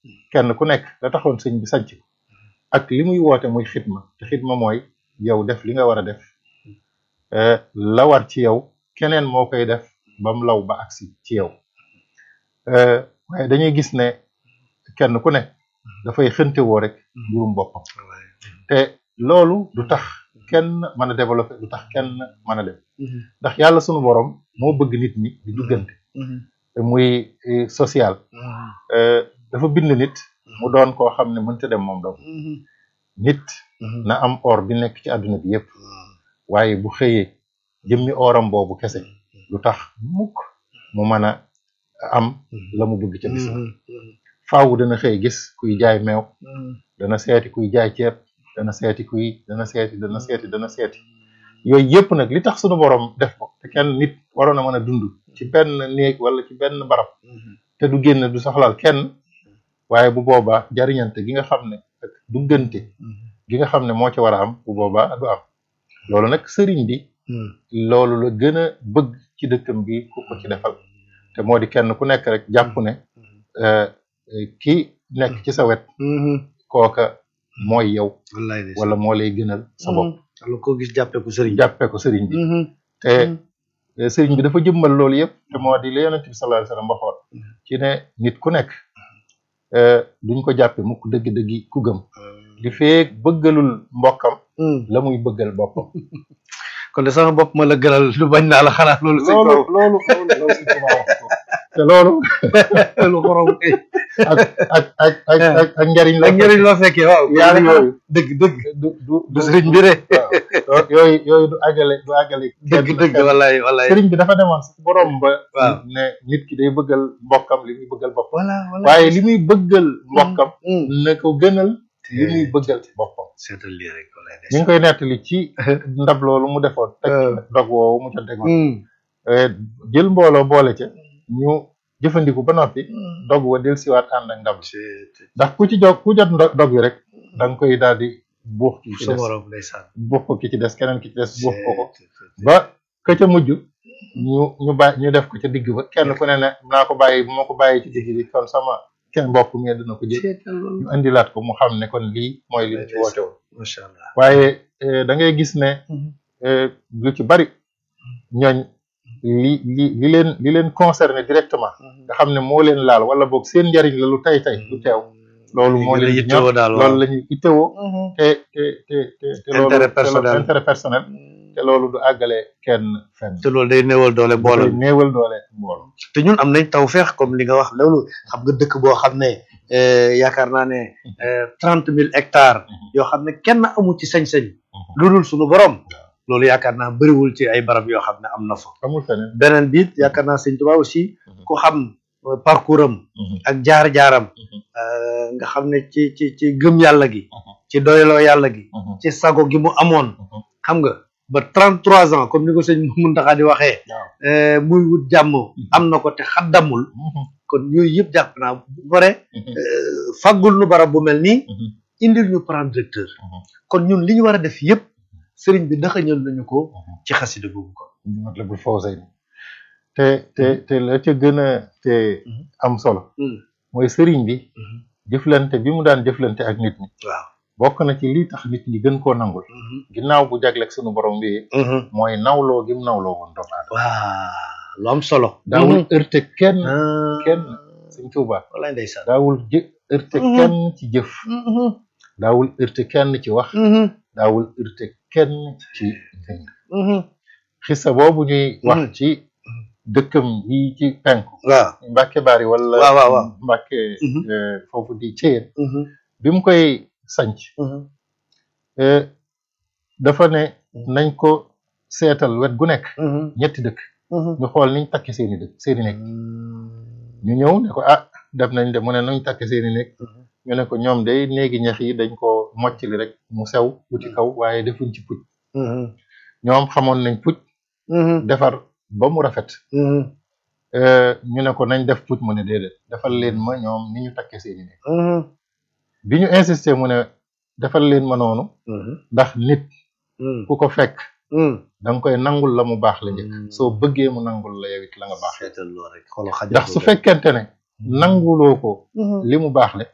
kenn ku nekk la taxoon sëñ bi sanc ko ak li muy woote muy xidma te xidma mooy yow def li nga war a def la war ci yow keneen moo koy def ba mu law ba agsi ci yow waaye dañuy gis ne kenn ku nekk dafay xënte woo rek mbirum boppam te loolu du tax kenn mën a développer du tax kenn mën a dem ndax yàlla sunu borom moo bëgg nit ñi di duggante te muy social dafa bind nit mu doon koo xam ne mënta dem moom doom nit na am or bi nekk ci àdduna bi yépp waaye bu xëyee jëmmi oram boobu kese lu tax mukk mu mën a am la mu bëgg ca bis faaw dana xëy gis kuy jaay meew dana seeti kuy jaay ceeb dana seeti kuy dana seeti dana seeti dana seeti yooyu yëpp nag li tax sunu borom def ko te kenn nit waroon a mën a dund ci benn néeg wala ci benn barab te du génn du soxlaal kenn waaye bu boobaa jariñante gi nga xam ne ak duggante gi nga xam ne moo ci war a am bu boobaa du am loolu nag sëriñ bi loolu la gën a bëgg ci dëkkam bi ku ko ci defal te moo di kenn ku nekk rek jàpp ne ki nekk ci sa wet kooka mooy yow wala moo lay gënal sa bopp wala koo gis jàppee ko sëriñ jàppee ko sëriñ bi te sëriñ bi dafa jëmmal loolu yëpp te moo di la yonent bi sallallahu alayhi wasallam waxoon ci ne nit ku nekk duñ ko jàppe mukk dëgg-dëggi ku gëm li feek bëggalul mbokkam la muy bëggal boppam kon de sama bopp ma la gënal lu bañ naa la xanaa loolu sëñ loolu loolu loolu loolu sëñ Tuubaa wax ko te loolu lu xorom kay ak ak ak ak ak ak njariñ la ak njëriñ loo fekkee waaw yaar yooyu dëgg dëgg du du du sëriñ bi de waaw yooyu yooyu du àggale du àggale dëgg dëgg wallaay wallaay sëriñ bi dafa demoon sax borom ba waaw ne nit ki day bëggal mbokkam li muy bëggal boppam voilà voilà waaye li muy bëggal mbokkam na ko gënal li muy bëggal boppam seetal lii rek wallaay ñu ngi koy nettali ci ndab loolu mu defoon teg dog woowu mu ca tegoon jël mbooloo boole ca ñu jëfandiku ba noppi dog wa del siwaat ànd ak ndab ndax ku ci jog ku jot dog wi rek da nga koy daal di buux ki ci sa des borom ndeysaan buux ko ki ci des keneen ki ci des buux ko ko ba ka ca mujj ñu ñu bàyyi ñu def ko ca digg ba kenn ku ne ne naa ko bàyyi bu ma ko bàyyi ci digg bi kon sama kenn mbokk mi dina ko jël seetal loolu ñu indilaat ko mu xam ne kon lii mooy li mu ci woote woon macha allah waaye da ngay gis ne lu ci bari ñooñ li li li leen li leen concerné directement nga xam ne moo leen laal wala boog seen njariñ la lu tey tey lu teew loolu moo leen yittewoo daal waaw loolu la ñuy ittewoo te te te te te loolu Intérêt te personnel. loolu intérêt personnel te loolu du àggale kenn fenn te loolu day néewal doole mbooloo dafay néewal doole mbooloo te ñun am nañ tawfeex comme li nga wax loolu xam nga dëkk boo xam ne eh, yaakaar naa ne trente mille hectares yoo xam ne kenn amu ci sañ-sañ lu dul suñu borom loolu yaakaar naa bëriwul ci ay barab yoo xam ne am na fa amul feneen beneen biit yaakaar naa sëñ Tuubaa aussi ku xam euh, parcours am ak jaar-jaaram euh, nga xam ne ci ci ci gëm yàlla gi ci doyloo yàlla gi ci sago gi mu amoon xam nga ba trente trois ans comme ni ko sëñ Muntaxa di waxee waaw eh, muy wut jàmm am na ko te xaddamul kon yooyu yëpp jàpp naa bu pare faggul nu barab bu mel nii indil ñu plan directeur kon ñun li ñu war a def yëpp sëriñ bi daxañal nañu ko ci xasida googu ko Matlabul Fawzayni te te te la ca gën a te am solo mooy sëriñ bi jëflante bi mu daan jëflante ak nit ñi waaw bokk na ci lii tax nit ñi gën koo nangul ginnaaw bu jagleeg sunu borom bi mooy nawloo gi mu nawloo woon doomu aadama waaw lu am solo daawul heurte kenn ah kenn Sëñ Tuuba wallaay ndeysaan daawul jë heurte Mhm. kenn ci jëf daawul heurte kenn ci wax daawul heurte kenn ci jënd xissa boobu ñuy wax Mhm. ci dëkkam yi ci penku waaw Mbàkke Bari wala Waaw, waaw, waaw. Mbàkke Mhm. eh, foofu di Ceyeen bi mu koy sanc eh, dafa ne nañ ko seetal wet gu nekk ñetti dëkk ñu xool niñ takki seeni dëkk seeni nekk ñu ñëw ne ko ah def nañ de mu ne nañ takki seeni nekk ñu ne ko ñoom day néegi ñax yi dañ ko moccali rek mu sew wuti kaw waaye defuñ ci puj ñoom xamoon nañ puj defar ba mu rafet eh, ñu ne ko nañ def puj mu ne déedéet defal leen ma ñoom ni ñu takke seeni nekk bi ñu insisté mu ne defal leen ma noonu ndax nit ku ko fekk da nga koy nangul la mu baax la njëkk soo bëggee mu nangul la yow it la nga baax seetal loolu rek xoolal xajal ndax su fekkente ne nanguloo ko li mu baax le